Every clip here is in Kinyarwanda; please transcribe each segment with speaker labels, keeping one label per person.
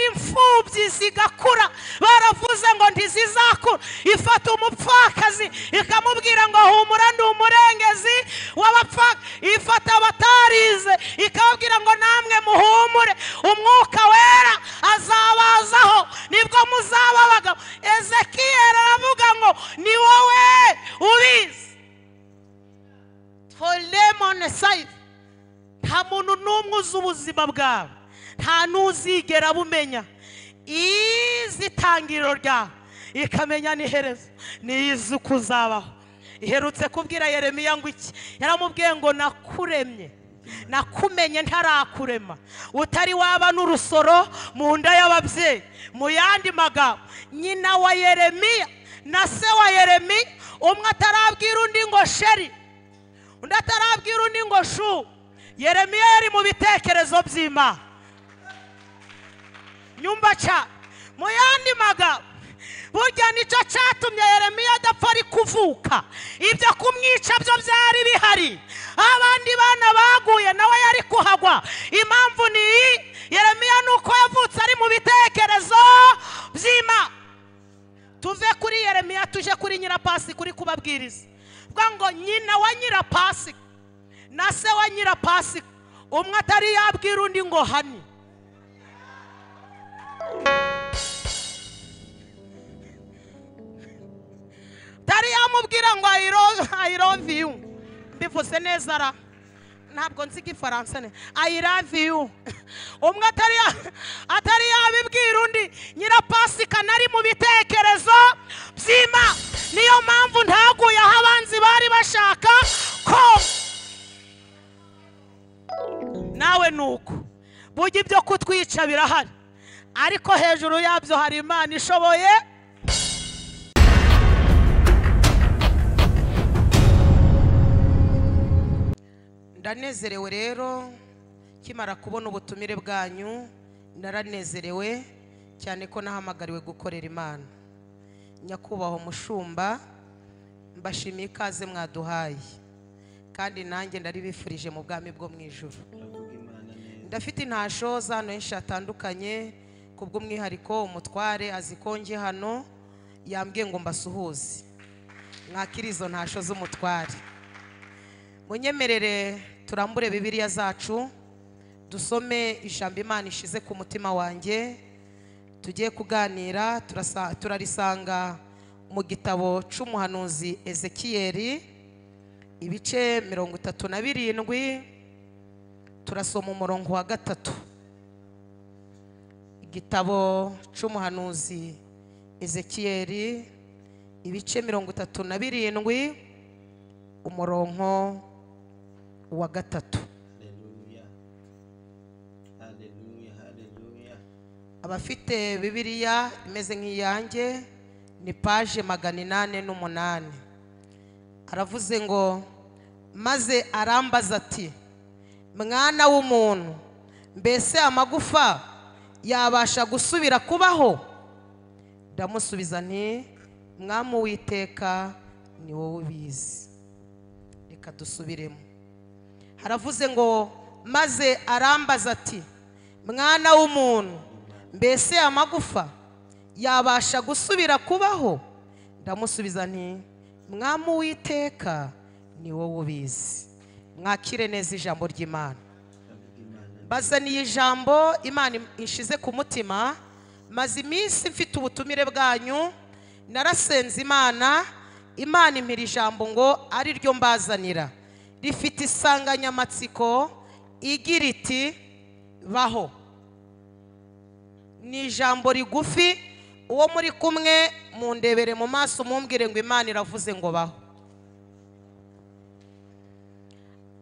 Speaker 1: imfubyi zigakura baravuze ngo ntizizakura ifata umupfakazi ikamubwira ngo humura ndi umurengezi w'abapfaka ifata abatarize ikababwira ngo namwe muhumure umwuka wera azabazaho nibwo muzaba abagabo ezekiyeri aravuga ngo ni wowe ubizi folemone sayizi nta muntu n'umwe uzi ubuzima bwawe nta n'uzigera abumenya izi itangiriro ryawe ikamenya n'iherezo n'izi uko uzabaho iherutse kubwira yeremiya ngo iki yaramubwiye ngo nakuremye nakumenye ntarakurema utari waba n'urusoro mu nda y'ababyeyi mu yandi magambo nyina wa yeremiya na se wa yeremiya umwe atarabwira undi ngo sheri undi atarabwira undi ngo shu yeremiya yari mu bitekerezo by'imana nyumva cyane mu yandi magambo burya nicyo cyatumye yeremiya adapfa ari kuvuka ibyo kumwica byo byari bihari abandi bana baguye nawe yari kuhagwa impamvu ni iyi yeremiya ni uko yavutse ari mu bitekerezo by'imana tuve kuri yeremiya tuje kuri nyirapasi kuri kubabwiriza vuga ngo nyina wa nyirapasi na se wa nyirapasi umwe atari yabwira undi ngo hani utari yamubwira ngo ayirove yu mbivuze neza ra ntabwo nzi igifaransa ne ayirave yu umwe atari yabibwira undi nyirapasika nari mu bitekerezo by'ima niyo mpamvu ntaguye aho abanzi bari bashaka ko nawe ni uko burya ibyo kutwica birahari ariko hejuru yabyo hari imana ishoboye ndanezerewe rero nkimara kubona ubutumire bwanyu naranezerewe cyane ko nahamagariwe gukorera imana nyakubahwa umushumba mbashimiye ikaze mwaduhaye kandi nanjye ndari bifurije mu bwami bwo mu ijoro ndafite intasho hano henshi hatandukanye kubw'umwihariko umutware azi ko nge hano yambwiye ngo mbasuhuze mwakire izo ntasho z'umutware munyemerere turambure bibiriya zacu dusome ijambo imana ishize ku mutima wanjye tugiye kuganira turarisanga mu gitabo cy'umuhanuzi ezekiyeri ibice mirongo itatu na birindwi turasoma umurongo wa gatatu igitabo cy'umuhanuzi ezekiyeri ibice mirongo itatu na birindwi umurongo wa gatatu abafite bibiriya imeze nk'iyanjye ni paje magana inani n'umunani aravuze ngo maze arambaza ati mwana w'umuntu mbese amagufa yabasha gusubira kubaho ndamusubiza nti witeka ni wowe ubizi reka dusubiremo haravuze ngo maze arambaza ati mwana w'umuntu mbese amagufa yabasha gusubira kubaho ndamusubiza nti witeka ni wowe ubizi mwakire neza ijambo ry'imana bazaniye ijambo imana ishize ku mutima maze iminsi mfite ubutumire bwanyu narasenze imana imana impira ijambo ngo ari ryo mbazanira rifite insanganyamatsiko igira iti baho ni ijambo rigufi uwo muri kumwe mundebere mu maso mumbwire ngo imana iravuze ngo baho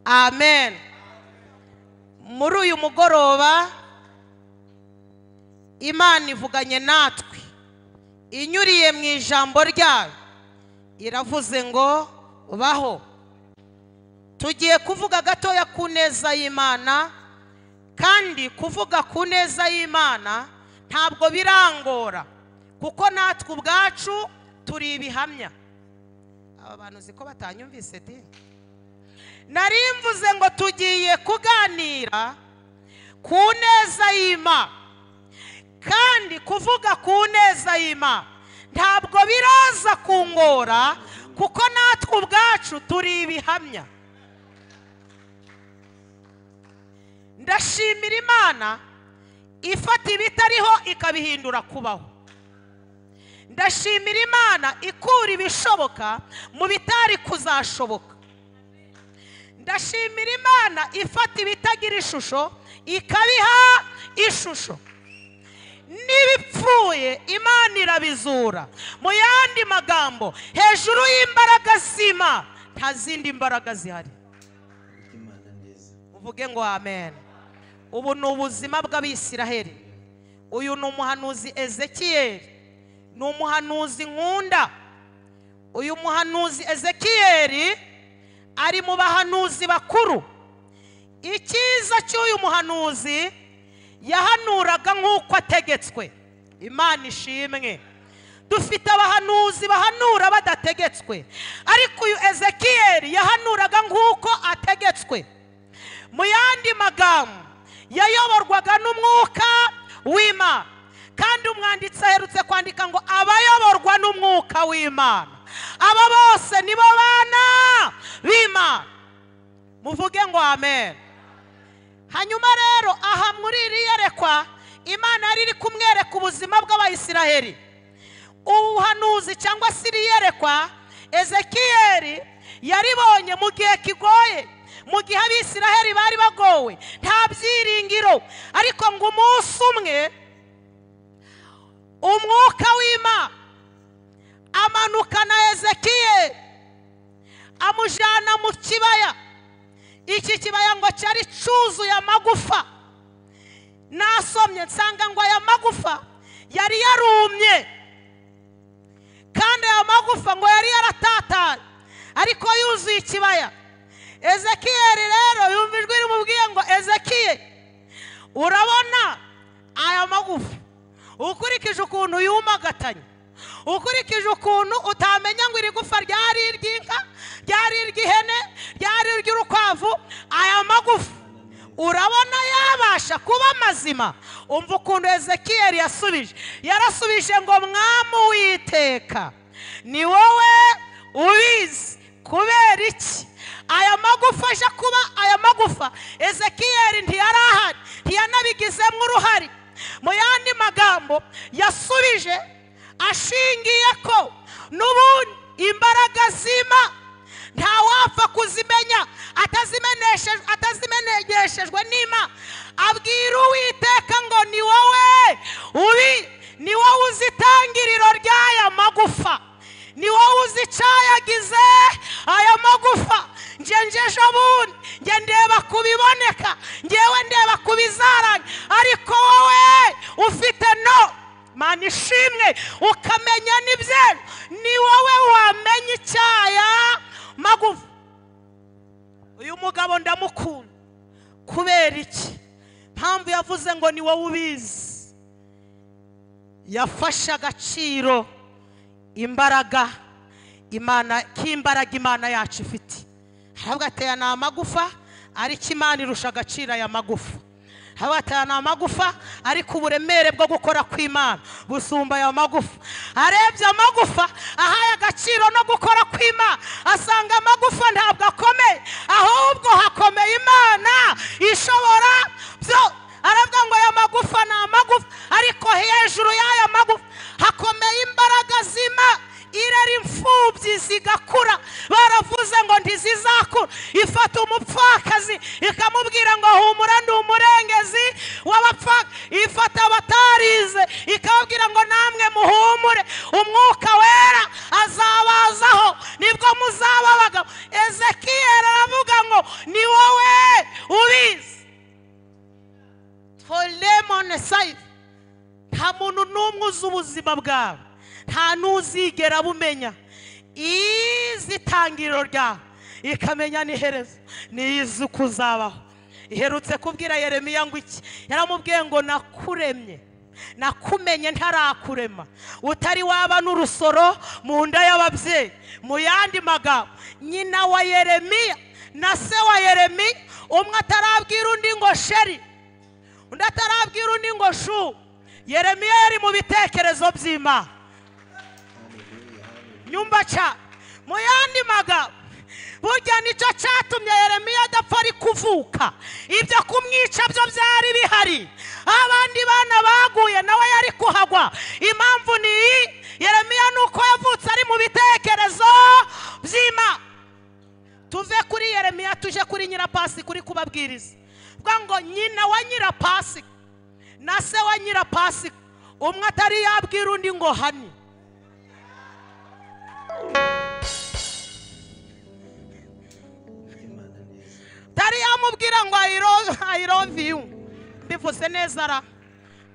Speaker 1: amen muri uyu mugoroba imana ivuganye natwe inyuriye mu ijambo ryayo iravuze ngo baho tugiye kuvuga gatoya ku neza y'imana kandi kuvuga ku neza y'imana ntabwo birangora kuko natwe ubwacu turi ibihamya aba bantu ko batanyumvise di nari mvuze ngo tugiye kuganira ku neza y'imana kandi ukuvuga ku neza y'imana ntabwo biraza kungora kuko natwe ubwacu turi ibihamya ndashimira imana ifata ibitariho ikabihindura kubaho ndashimira imana ikura ibishoboka mu bitari kuzashoboka ndashimira imana ifata ibitagira ishusho ikabiha ishusho n'ibipfuye imana irabizura mu yandi magambo hejuru y'imbaraga z'imana nta zindi mbaraga zihari
Speaker 2: imana neza
Speaker 1: uvuge ngo amen ubu ni ubuzima bw'abisiraheli uyu ni umuhanuzi ezekiyeli ni umuhanuzi nkunda uyu muhanuzi ezekiyeli ari mu bahanuzi bakuru icyiza cy'uyu muhanuzi yahanuraga nk'uko ategetswe imana ishimwe dufite abahanuzi bahanura badategetswe ariko uyu ezekiyeli yahanuraga nk'uko ategetswe mu yandi magambo yayoborwaga n'umwuka w'imana kandi umwanditsi aherutse kwandika ngo abayoborwa n'umwuka w'imana aba bose nibo bana b'imana muvuge ngo amen hanyuma rero aha muri iriya rekwa imana yari iri kumwereka ubuzima bw'abayisiraheli ubuhanuzi cyangwa se iriya rekwa ezekiyeli yaribonye mu gihe kigoye mu gihe abisiraheli bari bagowe nta byiringiro ariko ngo umunsi umwe umwuka w'imana amanukana ezekiyeli amujyana mu kibaya iki kibaya ngo cyari cyuzuye amagufa nasomye nsanga ngo aya magufa yari yarumye kandi aya magufa ngo yari yaratatanye ariko yuzuye ikibaya ezekiyeli rero yumva ijwi rimubwiye ngo ezekiyeli urabona aya magufa ukurikije ukuntu yumagatanye ukurikije ukuntu utamenya ngo iri gufa ryari iry'inka ryari iry'ihene ryari iry'urukwavu aya magufa urabona yabasha kuba mazima umva ukuntu ezekiyeli yasubije yarasubije ngo mwami uwiteka ni wowe ubizi kubera iki aya magufa aje kuba aya magufa ezekiyeli ntiyarahari ntiyanabigizemo uruhare mu yandi magambo yasubije ashingiye ko n'ubundi imbaraga zima nta wapfa kuzimenya atazimeneshe- atazimenegeshejwe n'ima abwira uwiteka ngo ni wowe ubi ni wowe uzi itangiriro ry'aya magufa ni wowe uzi icyayagize aya magufa nge ngeje ubundi nge ndeba ku biboneka ngewe ndeba ku bizaranye ariko wowe ufite no mana ishimwe ukamenya n'ibyera ni wowe wamenya icyaya magufa uyu mugabo ndamukunda kubera iki mpamvu yavuze ngo ni wowe ubizi yafashe agaciro imbaraga imana k'imbaraga imana yacu ifite haravuga ati aya ni amagufa ariko imana irusha agaciro aya magufa haravuga ati aya ni amagufa ariko uburemere bwo gukora kw'imana busumba aya magufa arebye amagufa ahaye agaciro no gukora kw'imana asanga amagufa ntabwo akomeye ahubwo hakomeye imana ishobora byo aravuga ngo aya magufa ni amagufa ariko hejuru y'aya magufa hakomeye imbaraga zima irera imfubyi zigakura baravuze ngo ntizizakura ifata umupfakazi ikamubwira ngo humura ndi umurengezi w'abapfaka ifata abatarize ikababwira ngo namwe muhumure umwuka wera azabazaho nibwo muzaba abagabo ezekiyeli aravuga ngo ni wowe ubizi tolemone sayifu nta muntu n'umwe uzi ubuzima bwawe nta n'uzigera abumenya izi itangiriro ryawe ikamenya n'iherezo n'izi uko uzabaho iherutse kubwira yeremiya ngo iki yaramubwiye ngo nakuremye nakumenye ntarakurema utari waba n'urusoro mu nda y'ababyeyi mu yandi magambo nyina wa yeremiya na se wa yeremiya umwe atarabwira undi ngo sheri undi atarabwira undi ngo shu yeremiya yari mu bitekerezo by'imana nyumva cyane mu yandi magambo burya nicyo cyatumye yeremiya adapfa ari kuvuka ibyo kumwica byo byari bihari abandi bana baguye nawe yari kuhagwa impamvu ni iyi yeremiya ni uko yavutse ari mu bitekerezo by'imana tuve kuri yeremiya tuje kuri nyirapasi kuri kubabwiriza vuga ngo nyina wa nyirapasi na se wa nyirapasi umwe atari yabwira undi ngo hani
Speaker 2: imana neza
Speaker 1: atari yamubwira ngo I love you mbivuze neza ra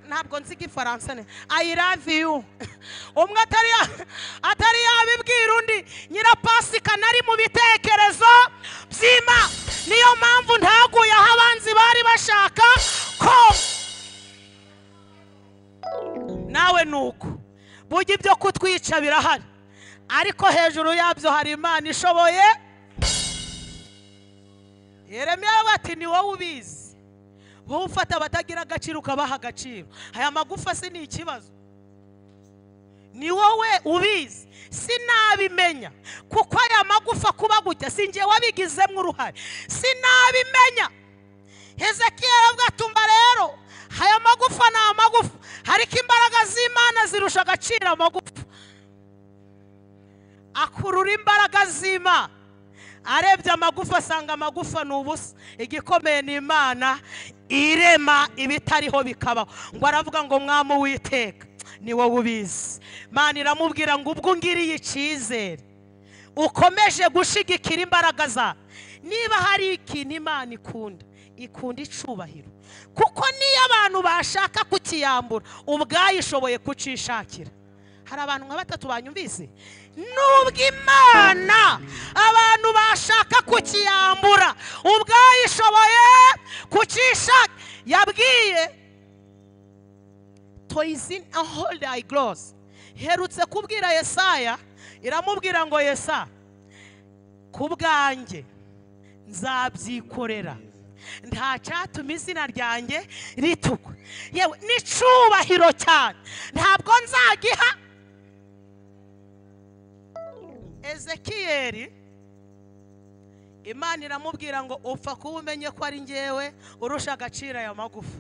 Speaker 1: ntabwo nzi igifaransa ne I love you umwe atari ya- atari yabibwira undi nyirapasika nari mu bitekerezo by'ima niyo mpamvu ntaguye aho abanzi bari bashaka ko nawe ni uko burya ibyo kutwica birahari ariko hejuru yabyo hari imana ishoboye yeremiya we ati ni wowe ubizi wowe ufata abatagira agaciro ukabaha agaciro aya magufa si ni ikibazo ni wowe ubizi sinabimenya kuko aya magufa kuba gutya si njye wabigizemo uruhare sinabimenya hezekiya aravuga ati umva rero aya magufa ni amagufa ariko imbaraga z'imana zirusha agaciro amagufa akurura imbaraga z'imana arebye amagufa asanga amagufa ni ubusa igikomeye ni imana irema ibitariho bikabaho ngo aravuga ngo mwamu witeka ni wowe ubizi imana iramubwira ngo ubwo ngiriye icyizere ukomeje gushigikira imbaraga zawe niba hari ikintu imana ikunda ikunda icubahiro kuko niyo abantu bashaka kukiyambura ubwayo ishoboye kucishakira hari abantu nka batatu banyumvise nubwo imana abantu bashaka kukiyambura ubwayo ishoboye kucishakira yabwiye toys in a hold I gloss. Herutse kubwira Yesaya, iramubwira ngo Yesa, ku bwanjye nzabyikorera. Nta cyatuma izina ryanjye ritukwa. Yewe n'icubahiro cyane. Ntabwo nzagiha Ezekiyeli Imana iramubwira ngo upfa kuba umenye ko ari njyewe urusha agaciro aya magufa.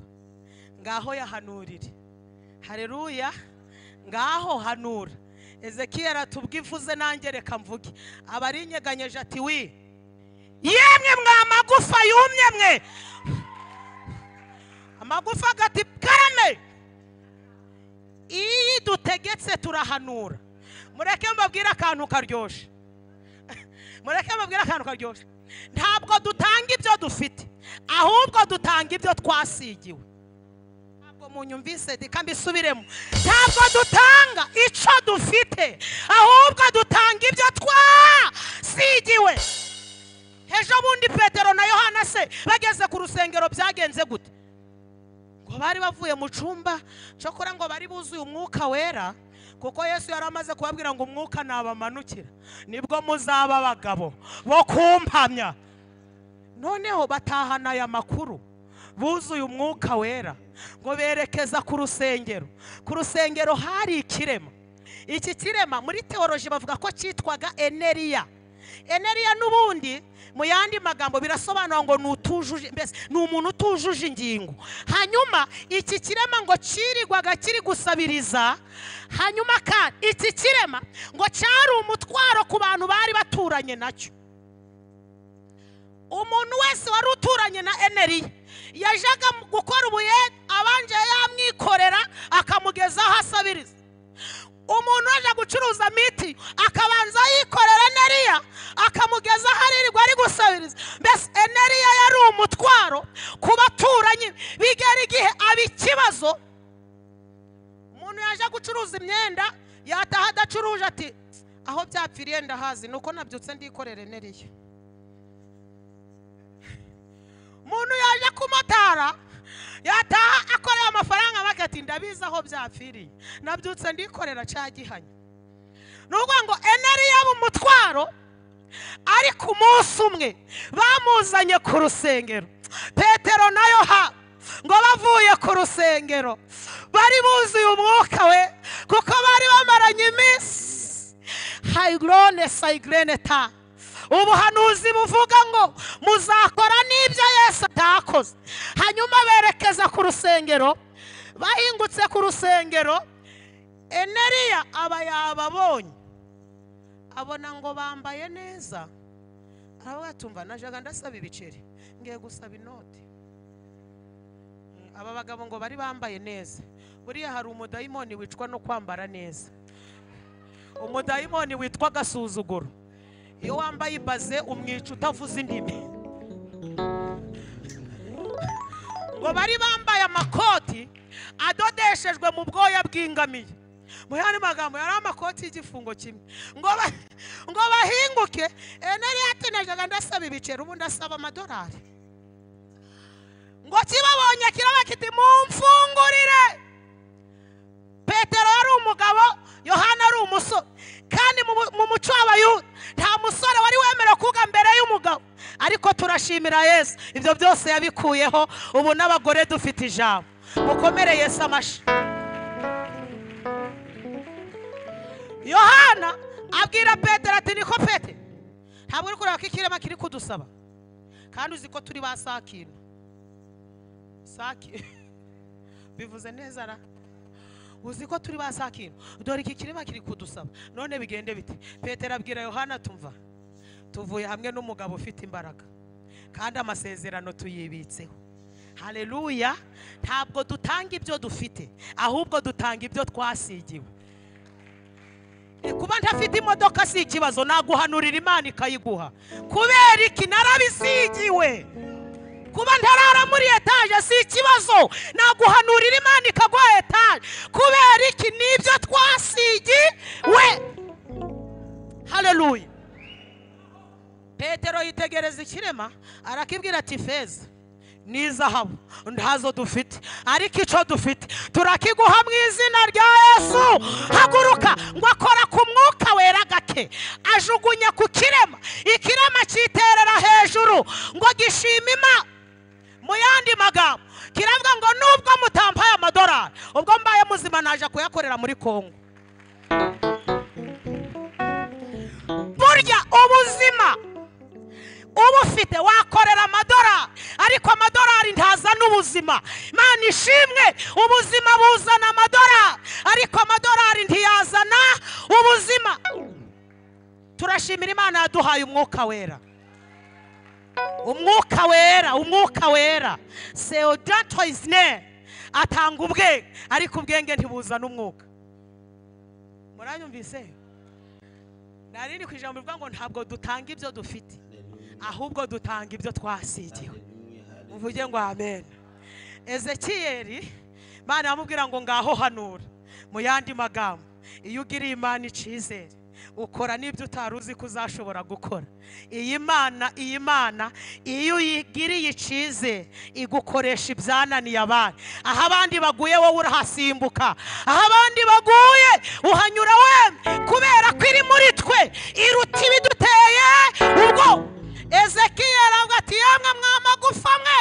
Speaker 1: Ngaho yahanurire. hareruya ngaho hanura ezekiya aratubwa ivuze nanjye reka mvuge aba arinyeganyeje ati wi yemwe mwa magufa yumye mwe amagufa agati karame iyi dutegetse turahanura mureke mbabwire akantu karyoshe mureke mbabwire akantu karyoshe ntabwo dutanga ibyo dufite ahubwo dutanga ibyo twasigiwe ntabwo munyumvise reka mbisubiremo ntabwo dutanga icyo dufite ahubwo dutanga ibyo twasigiwe ejo bundi petero na yohana se bageze ku rusengero byagenze gute ngo bari bavuye mu cyumba cyokora ngo bari buzuye umwuka wera kuko yesu yari amaze kubabwira ngo umwuka nabamanukira nibwo muzaba abagabo bo kumpamya noneho batahana aya makuru buzuye umwuka wera ngo berekeza ku rusengero ku rusengero hari ikirema iki kirema muri teoroji bavuga ko cyitwaga eneriya eneriya n'ubundi mu yandi magambo birasobanura ngo ni utujuje mbese ni umuntu utujuje ingingo hanyuma iki kirema ngo cirirwaga kiri gusabiriza hanyuma kandi iki kirema ngo cyari umutwaro ku bantu bari baturanye nacyo umuntu wese wari uturanye na eneri yajaga mu- gukora ubuye abanje yamwikorera akamugeza aho asabiriza umuntu waje gucuruza miti akabanza yikorera eneriya akamugeza aho aririrwa ari gusabiriza mbese eneriya yari umutwaro ku baturanyi bigera igihe aba ikibazo umuntu yaje gucuruza imyenda yataha adacuruje ati aho byapfiriye ndahazi nuko nabyutse ndikorera eneriya umuntu yaje kumotara yataha akoreye amafaranga make ati ndabizi aho byapfiriye nabyutse ndikorera cya gihanya ni ukuvuga ngo eneri yaba umutwaro ariko umunsi umwe bamuzanye ku rusengero petero na yohana ngo bavuye ku rusengero bari buzuye umwuka we kuko bari bamaranye iminsi hayigorone sayigorone ta ubuhanuzi buvuga ngo muzakora n'ibyo yesu atakoze hanyuma berekeza ku rusengero bahingutse ku rusengero eneriya aba yababonye abona ngo bambaye neza aravuga ati umva najaga ndasaba ibiceri ngiye gusaba inoti Mm, aba bagabo ngo bari bambaye neza buriya hari umudayimoni wicwa no kwambara neza umudayimoni witwa agasuzuguro iyo wambaye ibaze umwica utavuze indimi ngo bari bambaye amakoti adodeshejwe mu bwoya bw'ingamiya mu yandi magambo yari amakoti y'igifungo kimwe ngo ba- ngo bahinguke eneri yatenejaga ndasaba ibiceri ubu ndasaba amadolari ngo kibabonye kiraba kiti mumfungurire petero yari umugabo yohana ari umusore kandi mu mu- mu muco w'abayuda nta musore wari wemerewe kuvuga mbere y'umugabo ariko turashimira yesu ibyo byose yabikuyeho ubu n'abagore dufite ijambo mukomere yesu amashyi yohana abwira petero ati niko pete ntabwo uri kureba ko ikirema kiri kudusaba kandi uzi ko turi ba sakina saki bivuze neza ra uzi ko turi ba sakino dore iki kirema kiri kudusaba none bigende bite petero abwira yohana tumva tuvuye hamwe n'umugabo ufite imbaraga kandi amasezerano tuyibitseho haleluya ntabwo dutanga ibyo dufite ahubwo dutanga ibyo twasigiwe Eh, kuba ntafite imodoka si ikibazo naguhanurira imana ikayiguha kubera iki narabisigiwe kuba ntarara muri etaje si ikibazo naguhanurira imana ikaguha etaje kubera iki nibyo twasigiwe haleluya petero yitegereza ikirema arakibwira ati feza ni izahabu ntazo dufite ariko icyo dufite turakiguha mu izina rya yesu haguruka ngo akora ku mwuka wera gake ajugunya ku kirema ikirema cyiterera hejuru ngo gishima imana mu yandi magambo kiravuga ngo nubwo mutampaye amadolari ubwo mbaye muzima naje kuyakorera muri kongo burya ubuzima ubufite wakorera amadolari ariko amadolari ntazana ubuzima imana ishimwe ubuzima buzana amadolari ariko amadolari ntiyazana ubuzima turashimira imana yaduhaye umwuka wera umwuka wera umwuka wera seodato his name atanga ubwenge ariko ubwenge ntibuzana umwuka muranyumvise nari ni ku ijambo rivuga ngo ntabwo dutanga ibyo dufite ahubwo dutanga ibyo twasigiwe uvuge ngo amen ezekiyeli imana yamubwira ngo ngaho hanura mu yandi magambo iyo ugiriye imana icyizere ukora n'ibyo utari uzi ko uzashobora gukora iyi mana iyi mana iyo uyigiriye icyizere igukoresha ibyananiye abandi aho abandi baguye wowe urahasimbuka aho abandi baguye uhanyura wemye kubera ko iri muri twe iruta ibiduteye ubwo ezekiyeli avuga ati yamwe mwamagufa mwe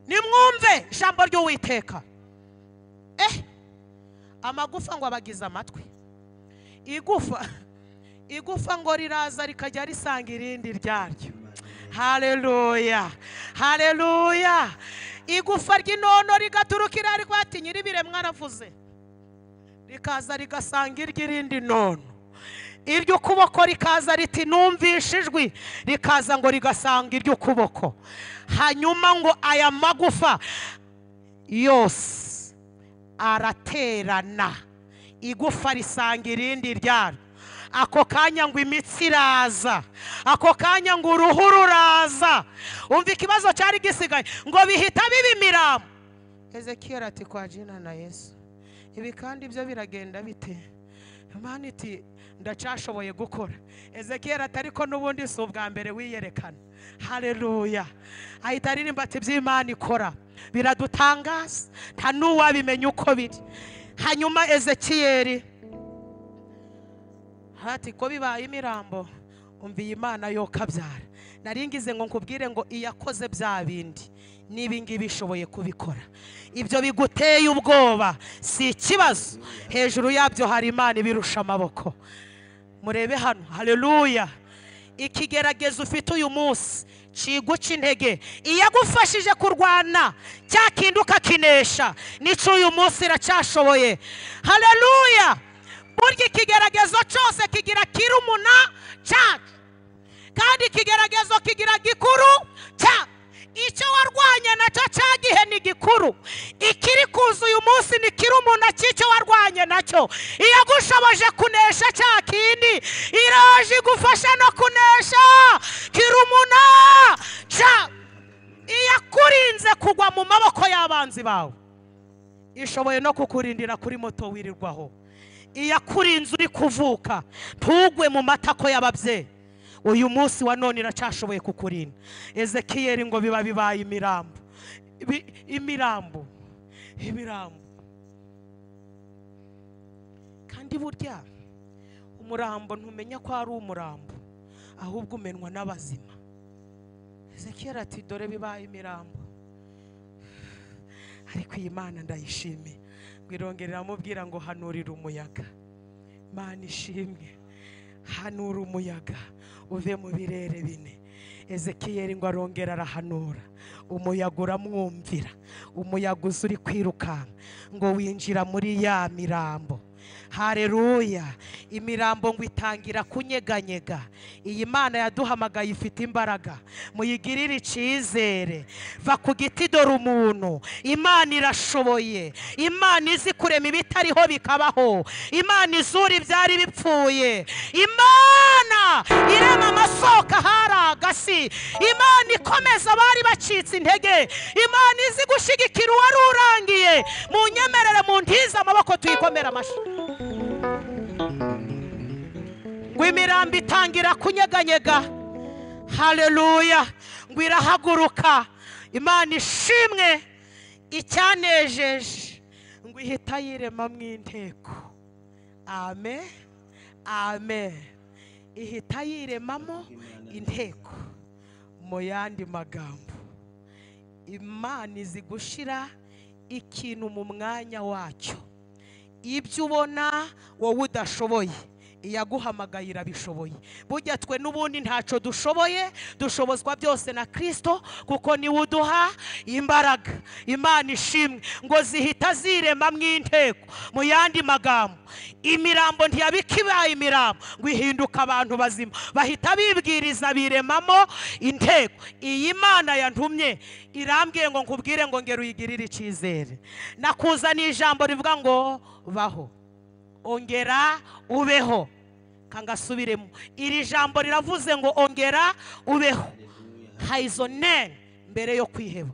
Speaker 1: nimwumve ijambo ry'uwiteka eh amagufa ngo abagize amatwi igufa igufa ngo riraza rikajya risanga irindi ryaryo haleluya haleluya igufa ry'inono rigaturukira rikaba ati nyir'ibiremwa aravuze rikaza rigasanga iry'irindi nono iry'ukuboko rikaza riti numvishe ijwi rikaza ngo rigasanga iry'ukuboko hanyuma ngo aya magufa yose araterana igufa risanga irindi ryaryo ako kanya ngo imitsi iraza ako kanya ngo uruhu ruraza umva ikibazo cyari gisigaye ngo bihita biba imiramo ezekiyeli ati kwa jina na yesu ibi kandi byo biragenda bite imana iti ndacyashoboye gukora ezekiyeli ati ariko n'ubundi si ubwa mbere wiyerekana hareruya ahita aririmba ati by'imana ikora biradutangaza nta n'uwabimenya uko biri hanyuma ezekiyeli hati ko bibaye imirambo umva iyi mana yo kabyara nari ngize ngo nkubwire ngo iyakoze bya bindi n'ibingibi ishoboye kubikora ibyo biguteye ubwoba si ikibazo hejuru yabyo hari imana ibirusha amaboko murebe hano haleluya ikigeragezo ufite uyu munsi kiguca intege iyagufashije kurwana cya kindi ukakinesha n'icyo uyu munsi iracyashoboye haleluya burya ikigeragezo cyose kigira kirumuna cyacu kandi ikigeragezo kigira gikuru cya icyo warwanya nacyo cya gihe ni gikuru ikiri kuza uyu munsi ni kirumuna cy'icyo warwanye nacyo iyagushoboje kunesha cya kindi iraje igufasha no kunesha kirumuna cya iyakurinze kugwa mu maboko y'abanzi bawe ishoboye no kukurindira kuri moto wirirwaho iyakurinze uri kuvuka ntugwe mu matako y'ababyeyi uyu munsi wa none iracyashoboye kukurinda ezekiyeri ngo biba bibaye imirambo Ibi- imirambo imirambo kandi burya umurambo ntumenya ko ari umurambo ahubwo umenwa n'abazima ezekiyeri ati dore bibaye imirambo ariko iyi mana ndayishimiye ngo irongera iramubwira ngo hanurira umuyaga mana ishimwe hanura umuyaga uve mu birere bine ezekiyeri ngo arongera arahanura umuyaga uramwumvira umuyaga uza uri kwirukanka ngo winjira muri ya mirambo hareruya imirambo ngo itangira kunyeganyega iyi mana yaduhamagaye ifite imbaraga muyigirire icyizere va ku giti dore umuntu imana irashoboye imana izi kurema ibitariho bikabaho imana izura ibyari bipfuye imana irema amasoko ahari agasi imana ikomeza abari bacitse intege imana izi gushyigikira uwari urangiye mu nyemerere mu ntiza amaboko tuyikomere amashyi ngo imirambo itangira kunyeganyega haleluya ngo irahaguruka imana ishimwe icyanejeje ngo ihita yiremamo inteko amen amen ihita yiremamo inteko mu yandi magambo imana izi gushyira ikintu mu mwanya wacyo ibyo ubona wowe udashoboye iyaguhamagaye irabishoboye burya twe n'ubundi ntacyo dushoboye dushobozwa byose na kirisito kuko niwe uduha imbaraga imana ishimwe ngo zihita ziremamo inteko mu yandi magambo imirambo ntiyabika ibaye imirambo ngo ihinduka abantu bazima bahita bibwiriza biremamo inteko iyi mana yantumye irambwiye ngo nkubwire ngo ngera uyigirire icyizere nakuzaniye ijambo rivuga ngo baho ongera ubeho kangasubiremo iri jambo riravuze ngo ongera ubeho hayizone mbere yo kwiheba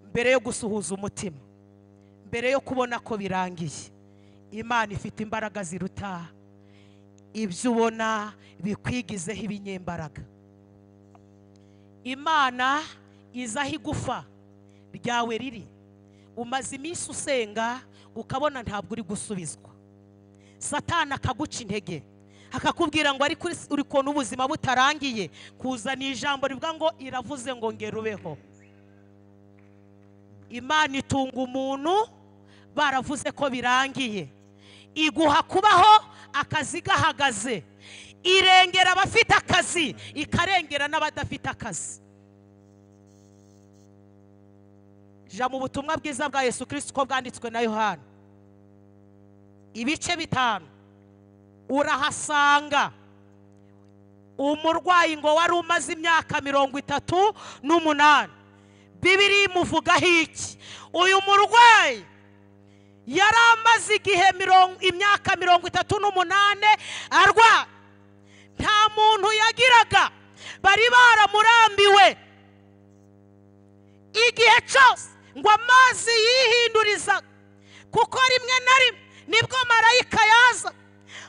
Speaker 1: mbere yo gusuhuza umutima mbere yo kubona ko birangiye imana ifite imbaraga ziruta ibyo ubona bikwigizeho ibinyembaraga imana izi aho igufa ryawe riri umaze iminsi usenga ukabona ntabwo uri gusubizwa satana akaguca intege akakubwira ngo ariko uri- uri kubona ubuzima butarangiye kuzana ijambo rivuga ngo iravuze ngo ngera ubeho imana itunga umuntu baravuze ko birangiye iguha kubaho akazi gahagaze irengera abafite akazi ikarengera n'abadafite akazi ja mu butumwa bwiza bwa yesu kirisito uko bwanditswe na yohana ibice bitanu urahasanga umurwayi ngo wari umaze imyaka mirongo itatu n'umunani bibiri imuvugaho iki uyu murwayi yari amaze igihe mirongo imyaka mirongo itatu n'umunani arwaye nta muntu yagiraga bari baramurambiwe igihe cyose ngo amazi yihinduriza kuko rimwe na rimwe nibwo marayika yaza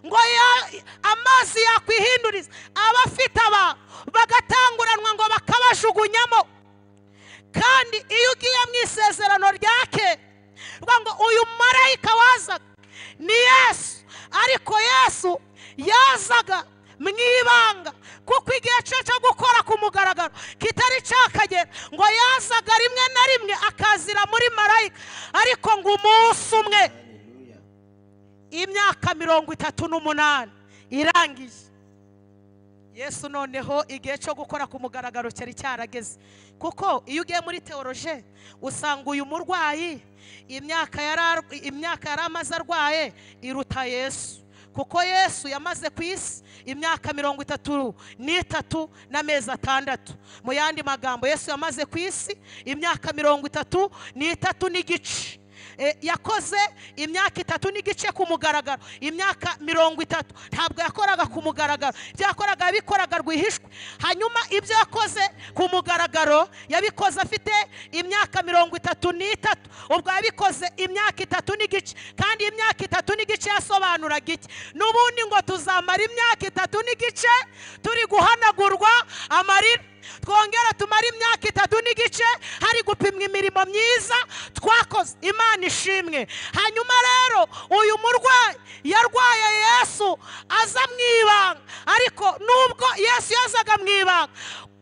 Speaker 1: ngo ya- amazi yakwihinduriza abafite abantu bagatanguranwa ngo bakabajugunyamo kandi iyo ugiye mu isezerano rya kera uvuga ngo uyu marayika wazaga ni yesu ariko yesu yazaga mu ibanga kuko igihe cye cyo gukora ku mugaragaro kitari cyakagera ngo yazaga rimwe na rimwe akazira muri marayika ariko ngo umunsi umwe
Speaker 2: Hallelujah.
Speaker 1: imyaka mirongo itatu n'umunani irangiye yesu noneho igihe cyo gukora ku mugaragaro cyari cyarageze kuko iyo ugiye muri teoroje usanga uyu murwayi imyaka yari ar- imyaka yari amaze arwaye iruta yesu kuko yesu yamaze ku isi imyaka mirongo itatu n'itatu n'amezi atandatu mu yandi magambo yesu yamaze ku isi imyaka mirongo itatu n'itatu n'igice E, yakoze imyaka itatu n'igice ku mugaragaro imyaka mirongo itatu ntabwo yakoraga ku mugaragaro ibyo yakoraga yabikoraga rwihishwa hanyuma ibyo yakoze ku mugaragaro yabikoze afite imyaka mirongo itatu n'itatu ubwo yabikoze imyaka itatu n'igice kandi iyi myaka itatu n'igice yasobanuraga iki n'ubundi ngo tuzamara imyaka itatu n'igice turi guhanagurwa amarira twongera tumara imyaka itatu n'igice hari gupimwa imirimo myiza twakoze imana ishimwe hanyuma rero uyu murwayi yarwaye yesu aza mu ibanga ariko nubwo yesu yazaga mu ibanga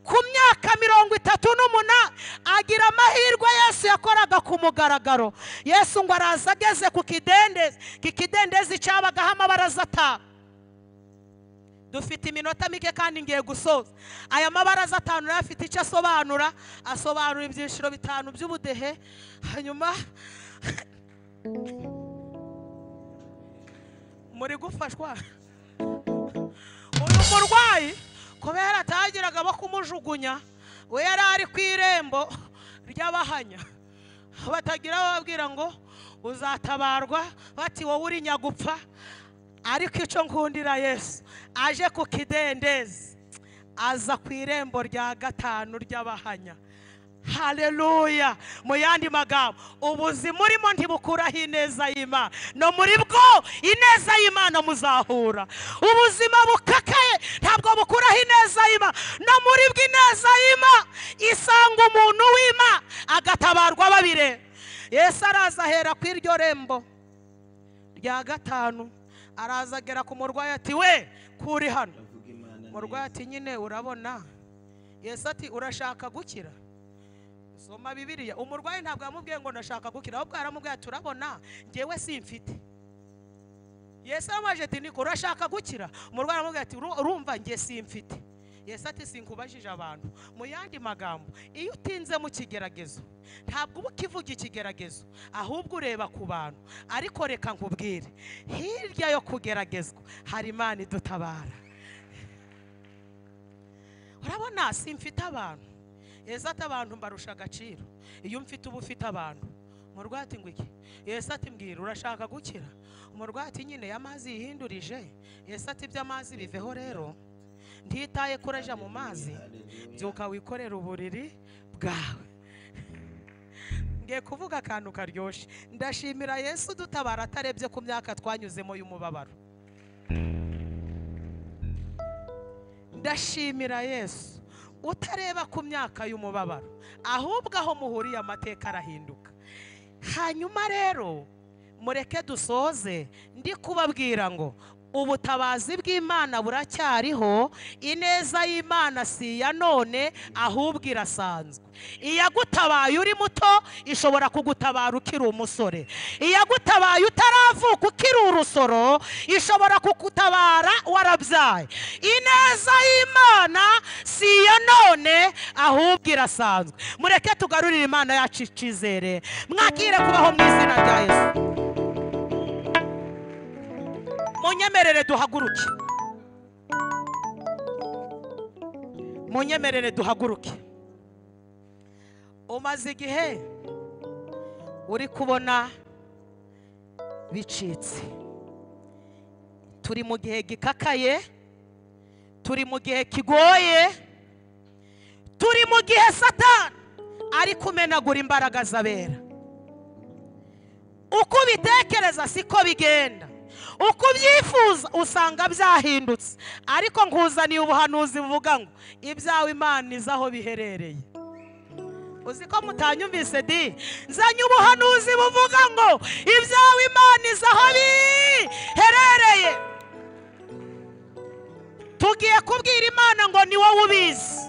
Speaker 1: ku myaka mirongo itatu n'umunani agira amahirwe yesu yakoraga ku mugaragaro yesu ngo araza ageze ku kidendezi iki kidendezi cyabagaho amabaraza atanu dufite iminota mike kandi ngiye gusoza aya mabaraza atanu nayo afite icyo asobanura asobanura ibyiciro bitanu by'ubudehe hanyuma muri gufashwa uyu murwayi kubera atagiraga abo kumujugunya we yari ari ku irembo ry'abahanya batagira bababwira ngo uzatabarwa bati wowe uri nyagupfa ariko icyo nkundira yesu aje ku kidendezi aza ku irembo rya gatanu ry'abahanya haleluya mu yandi magambo ubuzima urimo ntibukuraho ineza y'imana no muri bwo ineza y'imana muzahura ubuzima bukakaye ntabwo bukuraho ineza y'imana no muri bwo ineza y'imana isanga umuntu w'ima agatabarwa babireba yesu araza ahera ku iryo rembo rya gatanu araza agera ku murwayi ati we kuri hano
Speaker 2: Avuga Imana
Speaker 1: murwayi
Speaker 2: neza.
Speaker 1: ati nyine urabona yesu ati urashaka gukira soma bibiriya umurwayi ntabwo yamubwiye ngo ndashaka gukira ahubwo yaramubwiye ati urabona ngewe simfite yesu aramubaje ati niko urashaka gukira umurwayi aramubwira ati "Uru- urumva nge simfite yesu ati sinkubajije abantu mu yandi magambo iyo utinze mu kigeragezo ntabwo uba ukivuga ikigeragezo ahubwo ureba ku bantu ariko reka nkubwire hirya yo kugeragezwa hari imana idutabara urabona simfite abantu yesu ati abantu mbarusha agaciro iyo mfite uba ufite abantu umurwayi ati ngo iki yesu ati mbwira urashaka gukira umurwayi ati nyine ya mazi yihindurije yesu ati iby'amazi biveho rero ntitaye kureja mu mazi
Speaker 2: Hallelujah.
Speaker 1: byuka wikorera uburiri bwawe ngiye kuvuga akantu karyoshye ndashimira yesu dutabara atarebye ku myaka twanyuzemo y'umubabaro ndashimira yesu utareba ku myaka y'umubabaro ahubwo aho muhuriye amateka arahinduka hanyuma rero mureke dusoze ndi kubabwira ngo ubutabazi bw'imana buracyariho ineza y'imana si iya none ahubwo irasanzwe iyagutabaye uri muto ishobora kugutabara ukiri umusore iyagutabaye utaravuka ukiri urusoro ishobora kugutabara warabyaye ineza y'imana si iya none ahubwo irasanzwe mureke tugarurire imana yacu icyizere mwakire kubaho mu izina rya yesu munyemerere duhaguruke munyemerere duhaguruke umaze igihe uri kubona bicitse turi mu gihe gikakaye turi mu gihe kigoye turi mu gihe satani ari kumenagura imbaraga z'abera uko ubitekereza siko bigenda uko ubyifuza usanga byahindutse ariko nkuzaniye ubuhanuzi buvuga ngo ibyawe imana izi aho biherereye uzi ko mutanyumvise di nzanye ubuhanuzi buvuga ngo ibyawe imana izi aho biherereye tu ugiye kubwira imana ngo ni wowe ubizi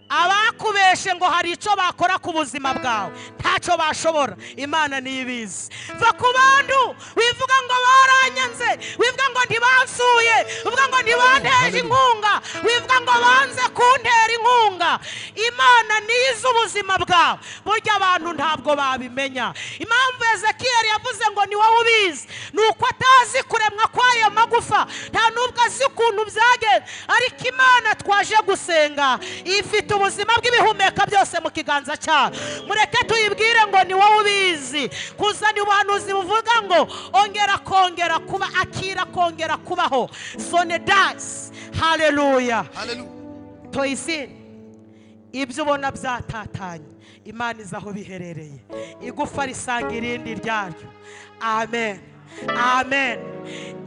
Speaker 1: abakubeshe ngo hari icyo bakora ku buzima bwawe ntacyo bashobora imana niyo ibizi va ku bantu wivuga ngo baranyanze wivuga ngo ntibansuye uvuga ngo ntibanteje inkunga wivuga ngo banze kuntera inkunga imana niyo izi ubuzima bwawe burya abantu ntabwo babimenya impamvu ezekiyeli yavuze ngo ni wowe ubizi ni uko atazi kuremwa kw'ayo magufa nta n'ubwo azi ukuntu byagenze ariko imana twaje gusenga ifite ubuzima bw'ibihumeka byose mu kiganza cyayo mureke tuyibwire ngo ni wowe ubizi kuzana ubuhanuzi buvuga ngo ongera kongera kuba akira kongera kubaho sonedasi hareruya
Speaker 3: Hallelujah.
Speaker 1: toyisine ibyo ubona byatatanye imana izi aho biherereye igufa risanga irindi ryaryo amen amen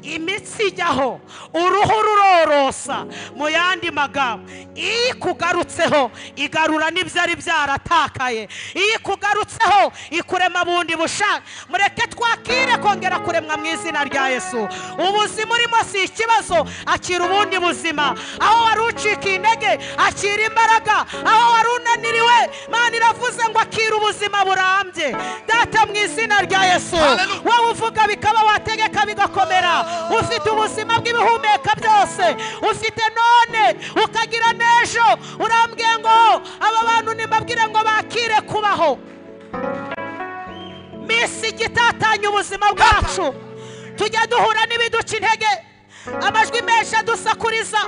Speaker 1: imitsi ijyaho uruhu rurorosa mu yandi magambo iyo ikugarutseho igarura n'ibyo ari byaratakaye iyo ikugarutseho ikurema bundi bushake mureke twakire kongera kuremwa mu izina rya yesu ubuzima urimo si ikibazo akira ubundi buzima aho wari ucika intege akira imbaraga aho wari unaniriwe mana iravuze ngo akira ubuzima burambye data mu izina rya yesu
Speaker 3: Hallelujah.
Speaker 1: wowe uvuga bikaba wategeka bigakomera ufite ubuzima bw'ibihumeka byose ufite none ukagira n'ejo urambwiye ngo aba bantu nimbabwire ngo bakire kubaho minsi igitatanya ubuzima bwacu tujya duhura n'ibiduca intege amajwi menshi adusakuriza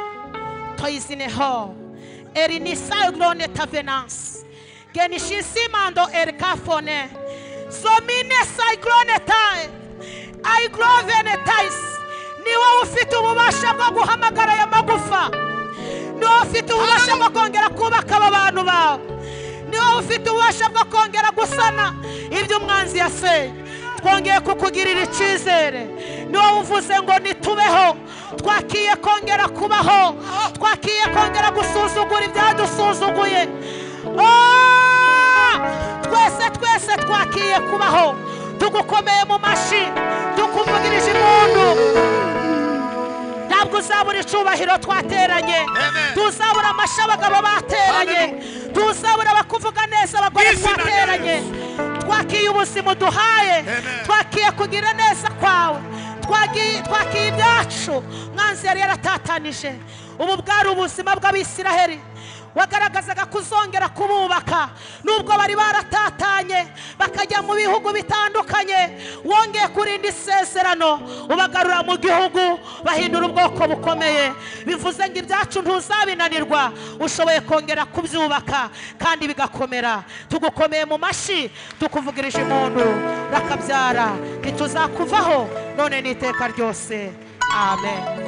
Speaker 1: toyizineho eri ni sagrone tavenanse genishisimando eri kafone zomine sagrone tae aigrovene taisi ni wowe ufite ububasha bwo guhamagara aya magufa ni wowe ufite ububasha bwo kongera kubaka aba bantu bawe ni wowe ufite ububasha bwo kongera gusana ibyo umwanzi yaseye twongeye kukugirira icyizere ni wowe uvuze ngo nitubeho twakiye kongera kubaho twakiye kongera gusuzugura ibyadusuzuguye Ah! twese twese twakiye kubaho tugukomeye mu mashyi tukuvugirije impundu ntabwo uzabura icyubahiro twateranye
Speaker 3: Amen.
Speaker 1: tuzabura amashyi abagabo bateranye tuzabura abakuvuga neza abagore
Speaker 3: Izina rya
Speaker 1: twateranye
Speaker 3: Yesu.
Speaker 1: twakiye ubuzima uduhaye
Speaker 3: Amen.
Speaker 1: twakiye kugira neza kwawe twagiye- twakiye ibyacu mwanzi yari yaratatanije ubu bwari ubuzima bw'abisiraheli wagaragazaga kuzongera kububaka nubwo bari baratatanye bakajya mu bihugu bitandukanye wongeye kurinda isezerano ubagarura mu gihugu bahindura ubwoko bukomeye bivuze ngo ibyacu ntuzabinanirwa ushoboye kongera kubyubaka kandi bigakomera tugukomeye mu mashyi tukuvugirije impundu urakabyara ntituzakuvaho none n'iteka ryose amen